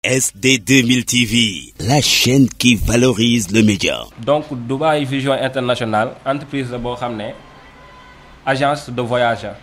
SD 2000 TV, la chaîne qui valorise le média. donc Dubai Vision International entreprise la boo xam ne agence de voyage la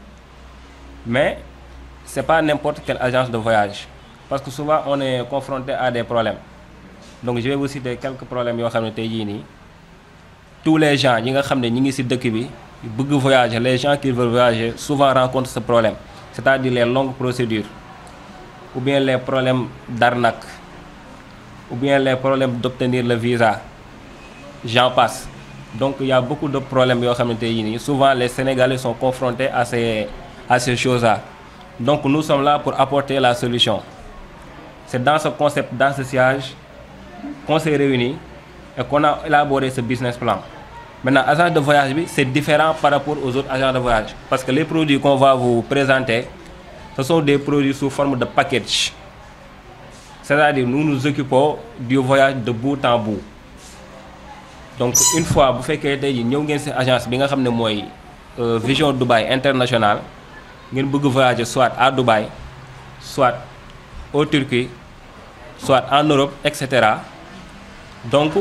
mais c'est pas n'importe quelle agence de voyage parce que souvent on est confronté à des problèmes donc je vais vous citer quelques problèmes yoo xam ne tey jii nii tous les gens ñi nga xam ne ñi ngi ci dëkk bi bëgg voyager les gens qui veulent voyager souvent rencontrent ce problème c'est-à-dire les longues procédures ou bien les problèmes d'arnaque ou bien les problèmes d'obtenir le visa j'en passe donc il y a beaucoup de problèmes yoo xamante yi nii souvent les Sénégalais sont confrontés à ces à ces choses-là donc nous sommes là pour apporter la solution c'est dans ce concept dans ce siège qu'on s'est réunis et qu'on a élaboré ce business plan maintenant agence de voyage bi c'est différent par rapport aux autres agences de voyage parce que les produits qu'on va vous présenter ce sont des produits sous forme de package c'est-à-dire nous nous occupons du voyage de bout en bout donc une fois bu fekkee tey jii ñëw ngeen ci agence bi nga xam ne mooy Vision Dubai International ngeen bëgg voyager soit à Dubaï soit au Turquie soit en Europe et cetera donc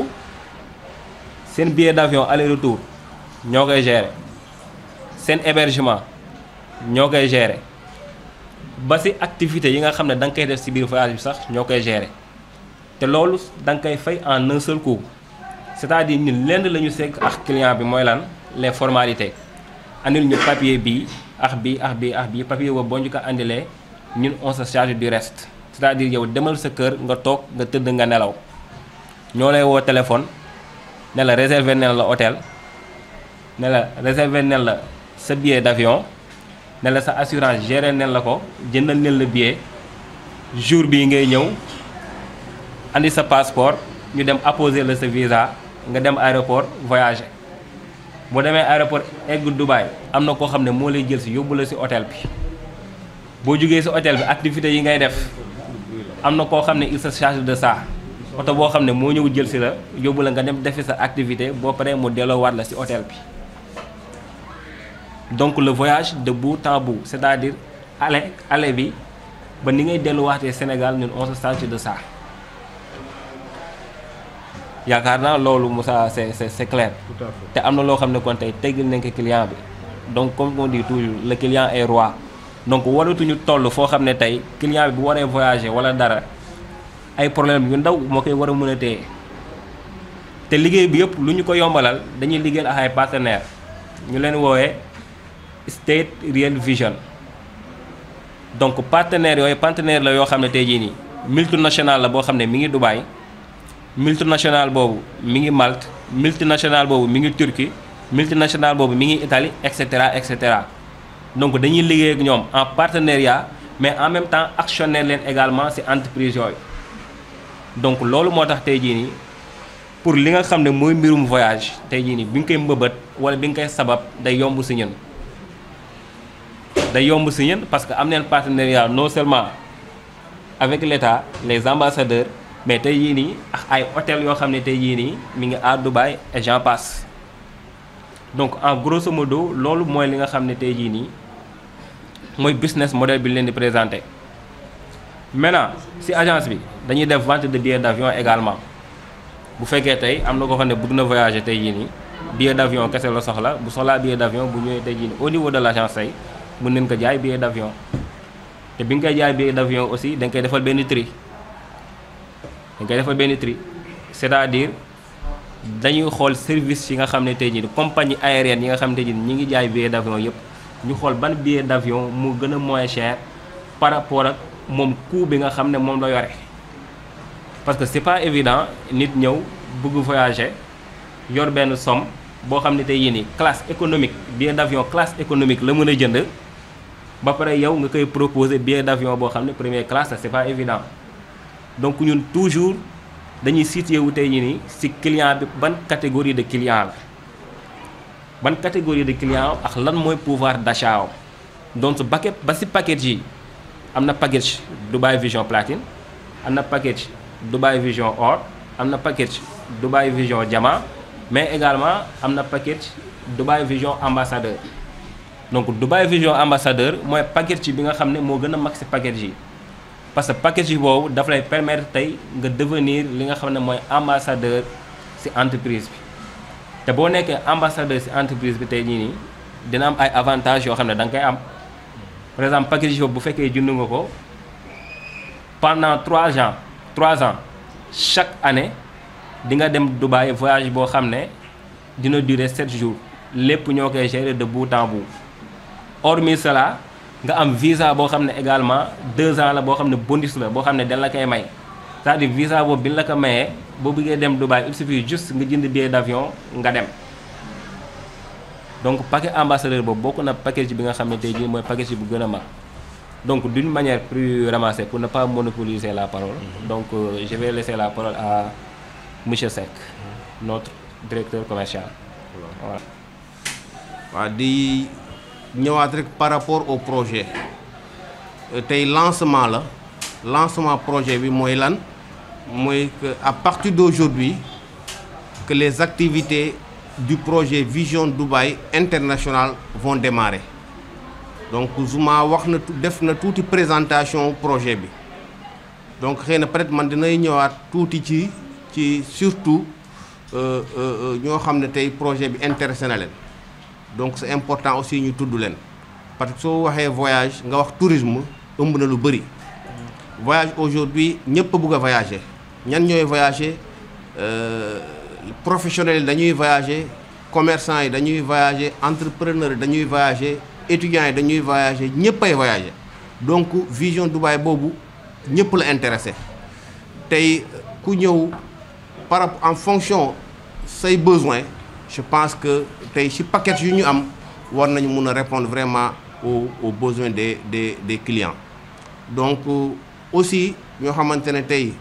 seen billet d'avion aller-retour ñoo koy gérer seen hébergement ñoo koy gérer ba ci activité yi nga xam ne da nga koy def ci biir voyage bi sax ñoo koy gérer te loolu da nga koy fay en un seul coup c'est-à-dire ñun lenn la ñu sekk ak client bi mooy lan les formalités andil ñu papier bii ak bii ak bii ak bii papier boobu boo ñu ko andilee ñun on se charge du reste c'est-à-dire yow demal sa kër nga toog nga tëdd nga nelaw ñoo lay woo téléphone ne la réserver nen la hôtel ne la réserver nen la sa billet d'avion ne la sa assurance gérer nen la ko jëndal nen la billet jour bii ngay ñëw andi sa passeport ñu dem apposer la sa visa nga dem aéroport voyager boo demee aéroport egg Dubaï am na koo xam ne moo lay jël si yóbbu la si hôtel bi boo jógee si hôtel bi activités yi ngay def am na koo xam ne il se charge de ça oto boo xam ne moo ñëw jël si la yóbbu la nga dem defi sa activité boo paree mu delloowaat la si hôtel bi donc le voyage de bout en bout c'est-à-dire aller aller bi ba ni ngay delluwaatee Sénégal ñun on se charge de ça yaakaar naa loolu Moussa c'est c'est c'est clair te am na loo xam ne kon tey teggil nañ ko client bi donc comme on dit toujours le client est roi donc waratuñu toll foo xam ne tey client bi bu waree voyager wala dara ay problème yu ndaw moo koy war a mën a téye te liggéey bi yëpp lu ñu ko yombalal dañuy liggéeyal ak ay partenaires ñu leen woowee State Real Vision donc partenaires yooyu partenaire la yoo xam ne tey jii nii multinational la boo xam ne mi ngi Dubaï multinational boobu mi ngi Malte multinational boobu mi ngi Turquie multinational boobu mi ngi Italie et cetera et cetera donc dañuy liggéey ak ñoom en partenariat mais en même temps actionnaire leen également ci entreprise yooyu donc loolu moo tax tey jii nii pour li nga xam ne mooy mbirum voyage tey jii nii bi nga koy mbëbët wala bi nga koy sabab day yomb ci ñun day yomb ci ñun parce que am neen partenariat non seulement avec l'État les ambassadeurs mais tey yii nii ak ay hôtel yoo xam ne tey yii nii mi ngi à Dubaï et j'en passe donc en grosso modo loolu mooy li nga xam ne tey jii nii mooy business model bi leen di présenter maintenant ci agence bi dañuy def vente de billets d'avion également bu fekkee tey am na ko xam ne bëgg na voyager tey jii nii billet d'avion kese la soxla bu soxlaa billet d'avion bu ñëwee tey jii nii au niveau de l'agence tey mën nañ ko jaay billet d'avion te bi nga koy jaay billet d'avion aussi da nga koy defal benn tri dañ koy defal benn tri c'est-à-dire dañuy xool service yi nga xam ne tey jii compagnie aérienne yi nga xam ne tey jii ñi ngi jaay billet d'avion yëpp ñu xool ban billet d'avion mu gën a moins cher par rapport ak moom coût bi nga xam ne moom la yore parce que c'est pas évident nit ñëw bëgg voyager yor benn somme boo xam ne tey yii nii classe économique billet d'avion classe économique la mën a jënd ba pare yow nga koy proposer billet d'avion boo xam ne première classe la c'est pas évident donc ñun toujours dañuy situé wu tey jii nii ci client bi ban catégorie de client la ban catégorie de client ak lan mooy pouvoir d'achat am donc ba ba ci package yi am na package Dubai Vision Platine am na package Dubai Vision Or am na package Dubai Vision Diamant mais également am na package Dubai Vision Ambassadeur donc Dubai Vision Ambassadeur mooy package bi nga xam ne moo gën a mag ci package yi parce que package boobu daf lay permettre tey nga devenir li nga xam ne mooy ambassadeur ci entreprise bi te boo nekkee ambassadeur ci entreprise bi tey jii nii dina am ay avantages yoo xam ne da nga koy am par exemple package boobu bu fekkee jënd nga ko pendant trois ans trois ans chaque année di nga dem Dubaï voyage boo xam ne dina durer sept jours lépp ñoo koy gérer de bout en bout hormis cela nga am visa boo xam ne également deux ans la boo xam ne bonus la boo xam ne dañ la koy may c'est-à-dire visa boobu bi ñu la ko mayee boo bëggee dem Dubaï il suffit juste nga jënd billet d'avion nga dem donc paquet ambassadeur boobu bokk na package bi nga xam ne tey jii mooy package bu gën a mag donc d'une manière plus ramassée pour ne pas monopoliser la parole donc euh, je vais laisser la parole à monsieur Seck notre directeur commercial voilà. waaw di ñëwaat rek par rapport au projet tey lancement la lancement projet bi mooy lan mooy que à partir d'aujourd'hui que les activités du projet Vision Dubaï International vont démarrer donc Zouma wax na def na tuuti présentation projet bi donc xëy na peut-être man dinay ñëwaat tuuti ci ci surtout ñoo xam ne tey projet bi intéressé na leen donc c'est important aussi ñu tudd leen parce que soo waxee voyage nga wax tourisme ëmb na lu bëri voyage aujourd'hui ñëpp a bëgg a voyager ñan ñooy voyager professionnels yi dañuy voyager commerçants yi dañuy voyager entrepreneurs yi dañuy voyager étudiants yi dañuy voyager ñëpp ay voyager donc vision Dubaï boobu ñëpp la intéressé tey ku ñëw par rapport en fonction say besoins je pense que tey ci paquet yu ñu am war nañu mun a répondre vraiment aux aux besoins des des des clients donc aussi ñoo xamante ne tey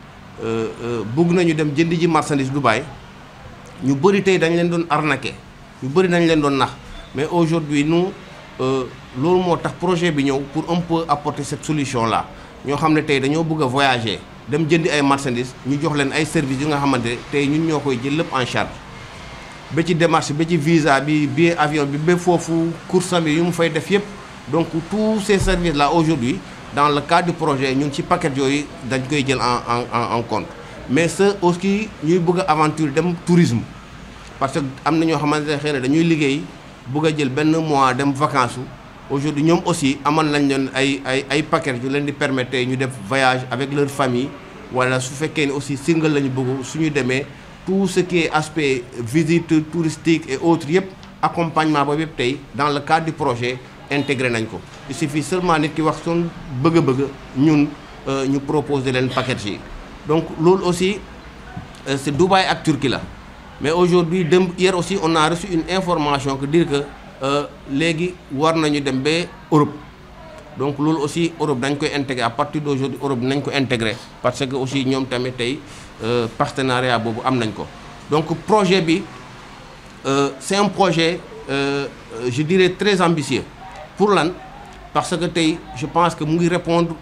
bëgg nañu dem jënd ji marchandise Dubaï ñu bëri tey dañ leen doon arnaquer ñu bëri dañ leen doon nax mais aujourd'hui nous loolu moo tax projet bi ñëw pour un peu apporter cette solution là ñoo xam ne tey dañoo bëgg a voyager dem jëndi ay marchandises ñu jox leen ay services yu nga xamante ne tey ñun ñoo koy jël lépp en charge ba ci démarche ba ci visa bi billet avion bi ba foofu course bi yu mu fay def yëpp donc tous ces services là aujourd'hui dans le cadre du projet ñun ci paquet yooyu dañ koy jël en en en compte mais ce aussi ñuy bëgg a aventure dem tourisme parce que am na ñoo xamante ne xëy na dañuy liggéey bëgg a jël benn mois dem vacances aujourd'hui ñoom aussi amal nañ leen ay ay ay paquet yu leen di permettre ñu def voyage avec leur famille wala su fekkee ni aussi single lañu bëgg suñu demee tout ce qui est aspect visite touristique et autres yëpp accompagnement boobu yëpp tey dans le cadre du projet intégré nañ ko il suffit seulement nit ki wax son bëgg-bëgg ñun ñu proposer leen paquet yi donc loolu aussi c'est Dubaï ak Turquie la mais aujourd'hui dem hier aussi on a reçu une information que dire que léegi war nañu dem ba Europe donc loolu aussi Europe dañ koy intégrer à partir d'aujourd'hui Europe nañ ko intégrer parce que aussi ñoom tamit tey partenariat boobu am nañ ko donc projet bi c'est un projet je dirais très ambitieux pour lan parce que tey je pense que mu ngi répondre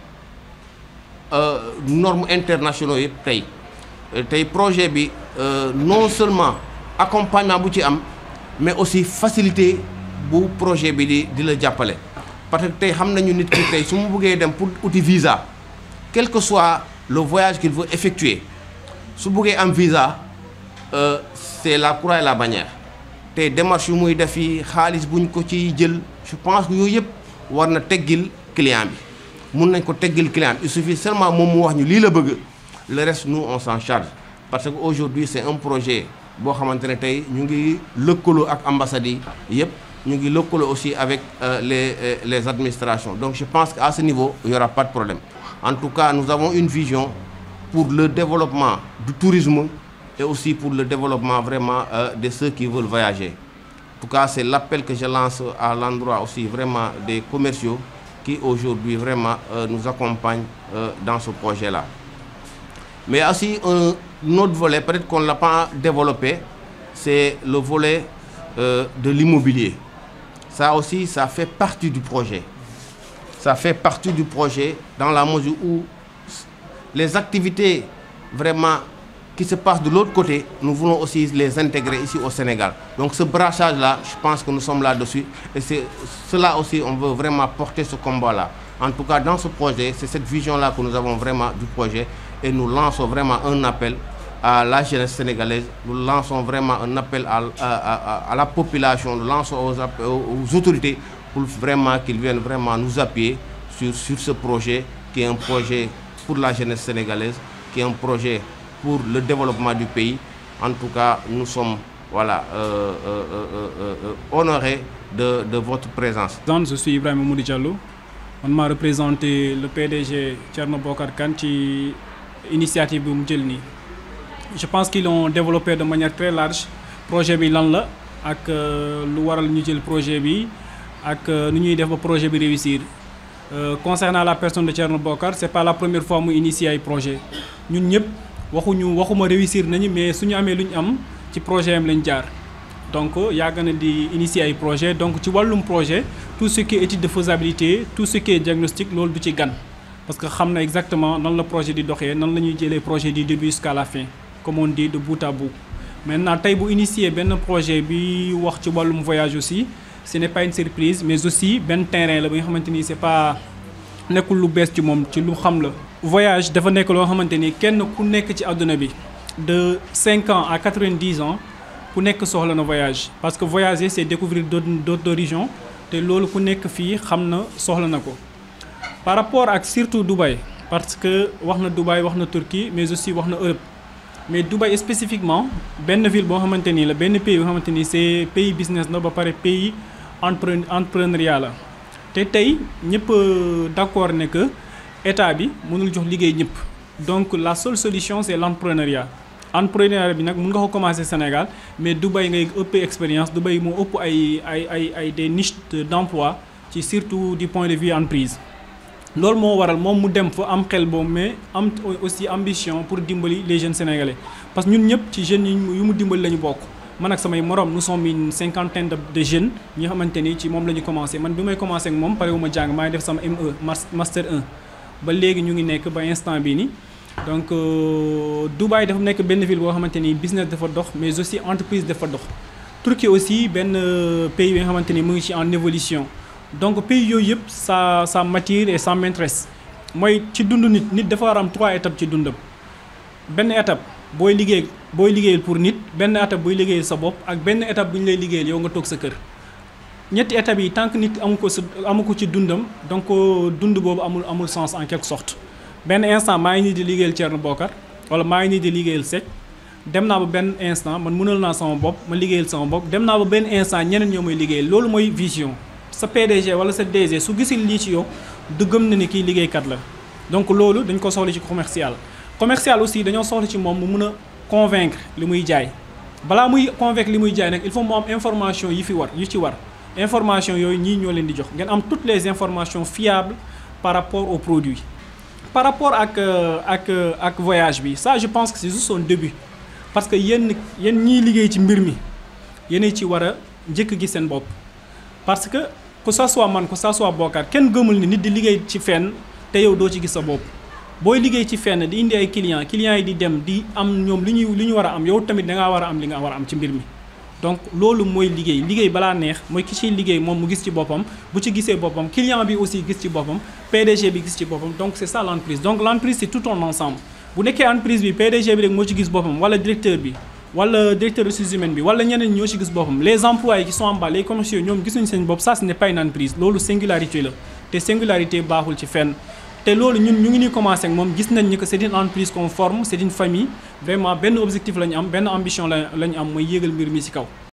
normes internationaux yëpp tey tey projet bi non seulement accompagnement bu ci am mais aussi facilité bu projet bi di di la jàppale parce que tey xam nañu nit ki tey su mu bëggee dem pour uti visa quel que soit le voyage qu'il veut effectuer su bëggee am visa c'est la croix et la bannière tey démarche yu muy def yi xaalis bu ñu ko ci jël je pense que yooyu yëpp war na teggil client bi mun nañ ko teggil client bi il suffit seulement moom mu wax ñu lii la bëgg le reste nous on s'en charge parce que aujourd'hui c'est un projet boo xamante ne tey ñu ngi lëkkaloo ak ambassades yi yëpp ñu ngi lëkkaloo aussi avec euh, les euh, les administrations donc je pense qu'à ce niveau il y aura pas de problème en tout cas nous avons une vision pour le développement du tourisme et aussi pour le développement vraiment euh, de ceux qui veulent voyager en tout cas c'est l'appel que je lance à l'endroit aussi vraiment des commerciaux qui aujourd'hui vraiment nous accompagnent dans ce projet-là mais aussi un autre volet peut-être qu'on ne l'a pas développé c'est le volet euh, de l'immobilier ça aussi ça fait partie du projet ça fait partie du projet dans la mesure où les activités vraiment qui se passent de l'autre côté nous voulons aussi les intégrer ici au Sénégal donc ce brassage là je pense que nous sommes là-dessus et c'est cela aussi on veut vraiment porter ce combat là En tout cas, dans ce projet, c'est cette vision-là que nous avons vraiment du projet et nous lançons vraiment un appel à la jeunesse sénégalaise, nous lançons vraiment un appel à, à, à, à la population, nous lançons aux, aux autorités pour vraiment qu'ils viennent vraiment nous appuyer sur, sur ce projet qui est un projet pour la jeunesse sénégalaise, qui est un projet pour le développement du pays. En tout cas, nous sommes voilà, euh, euh, euh, honorés de, de, votre présence. Je suis Ibrahim Moudi Diallo. On m'a représenté le PDG Tcherno Bokar Kanti, initiative Mdjelni. Je pense qu'ils l'ont développé de manière très large. Le projet bi lan la ak lu waral ñu jël projet bi ak nu ñuy def ba projet bi réussir Euh, concernant la personne de Thierno Bokar c'est pas la première fois mu initier ay projet ñun ñëpp waxuñu waxuma réussir nañu mais suñu amee lu ñu am ci projet am lañ jaar donc yàgg na di initier ay projet donc ci wàllum projet tout ce qui est étude de faisabilité tout ce qui est diagnostic loolu du ci gan parce que xam na exactement nan la projet di doxee nan la ñuy jëlee projet du début jusqu'à la fin comme on dit de bout à bout maintenant tey bu initier benn projet bi wax ci wàllum voyage aussi ce n'est pas une surprise mais aussi benn terrain la bi nga xamante ni c'est pas nekkul lu bees ci moom ci lu xam la. voyage dafa nekk loo xamante ni kenn ku nekk ci àdduna bi de 5 ans à 90 ans ku nekk soxla na voyage parce que voyager c'est découvrir d'autres d'autres horizons te loolu ku nekk fii xam na soxla na ko. par rapport ak surtout Dubaï parce que wax na Dubaï wax na Turquie mais aussi wax na Europe. mais Dubaï spécifiquement benn ville boo xamante ni la benn pays boo xamante ni c'est pays business la ba pare pays entrepre entrepreneuriat la te tey ñëpp d'accord ne que état bi mënul jox liggéey ñëpp donc la seule solution c'est l'entrepreneuriat entrepreneuriat bi nag mën nga ko commencer Sénégal mais Dubaï ngay ëppee expérience Dubaï moo ëpp ay ay ay ay des niches d'emploi ci surtout du point de vue entreprise loolu moo waral moom mu dem fa am xel boobu mais am aussi ambition pour dimbali les jeunes sénégalais parce que ñun ñëpp ci jeunes yi yu mu dimbali la ñu bokk man ak samay morom nous sommes une cinquantaine de jeunes ñi nga xamante ni ci moom la ñu commencé man bi may commencé ak moom pare wu ma jàng maa ngi def sama ME master 1 ba léegi ñu ngi nekk ba instant bii nii donc Dubaï dafa nekk benn ville boo xamante ni business dafa dox mais aussi entreprise dafa dox Turquie aussi benn pays bi nga xamante ni mu ngi ci en évolution donc pays yooyu yëpp ça ça m'attire et ça m'intéresse mooy ci dund nit nit dafa war am trois étapes ci dundam benn étape booy liggéey booy liggéeyal pour nit benn étape booy liggéeyal sa bopp ak benn étape bu ñu lay liggéeyal yow nga toog sa kër ñetti étapes yi tant que nit amu ko sa amu ko ci dundam donc dund boobu amul amul sens en quelque sorte benn instant maa ngi nii di liggéeyal Thierno Bokar wala maa ngi nii di liggéeyal Seck dem naa ba benn instant man mënal naa sama bopp ma liggéeyal sama bopp dem naa ba benn instant ñeneen ñoo may liggéeyal loolu mooy vision sa PDG wala sa DG su gisul lii ci yow du gëm na ni kii liggéeykat la donc loolu dañ ko soxla ci commercial commercial aussi dañoo soxla ci moom mu mun a convaincre li muy jaay balaa muy convaincre li muy jaay nag il faut mu am information yi fi war yu ci war information yooyu ñii ñoo leen di jox ngeen am toutes les informations fiables par rapport au produit par rapport ak ak ak voyage bi ça je pense que c'est juste son début parce que yéen yéen ñiy liggéey ci mbir mi yéen ci war a njëkk gi seen bopp parce que que ça soit man que ça soit Bokar kenn gëmul ni nit di liggéey ci fenn te yow doo ci gis sa bopp booy liggéey ci fenn di indi ay clients clients yi di dem di am ñoom li ñuy li ñu war a am yow tamit da ngaa war a am li nga war a am ci mbir mi. donc loolu mooy liggéey liggéey balaa neex mooy ki ciy liggéey moom mu gis ci boppam bu ci gisee boppam client bi aussi gis ci boppam PDG bi gis ci boppam donc c'est ça l'entreprise donc l'entreprise c'est tout un ensemble bu nekkee entreprise bi PDG bi rek moo ci gis boppam wala directeur bi. wala directeur ressources humaines bi wala ñeneen ñoo ci gis boppam les employés qui sont en bas les commerciaux ñoom gisuñu seen bopp ça ce n'est pas une entreprise loolu singularité la te singularité baaxul ci fenn te loolu ñun ñu ngi nii commencé ak moom gis nañ ni que c'est une entreprise conforme c'est une famille vraiment benn objectif la ñu am benn ambition la la ñu am mooy yéegal mbir mi ci kaw